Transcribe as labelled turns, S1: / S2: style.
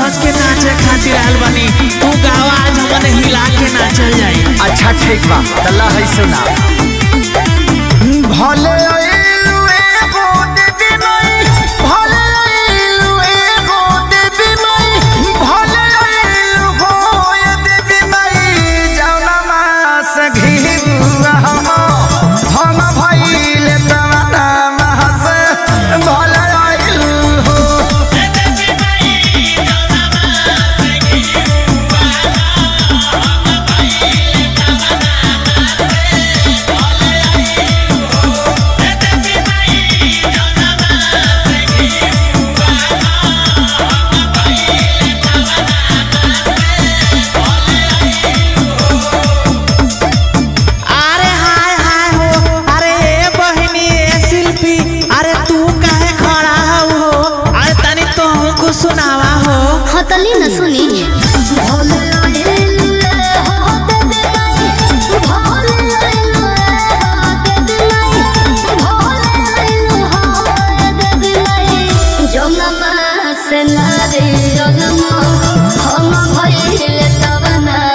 S1: धज के नाचे खातिर आयल बानी तू गावा आज हमने हिला के नाचल जाई
S2: अच्छा ठीक बा तल्ला है सुना भले आइलू एगो देवी माई भले आइलू एगो देवी माई भले आइलू हो ये देवी माई जौना मास घिबुआ हम हम भइले तमना महस भले आइलू हो
S1: अरे हाय हाय हो अरे ए बहिनी ए शिल्पी अरे तू काहे खड़ा हो अरे तनी तो हमको सुनावा हो
S3: हतली न सुनी से नारे हम भइले तब ना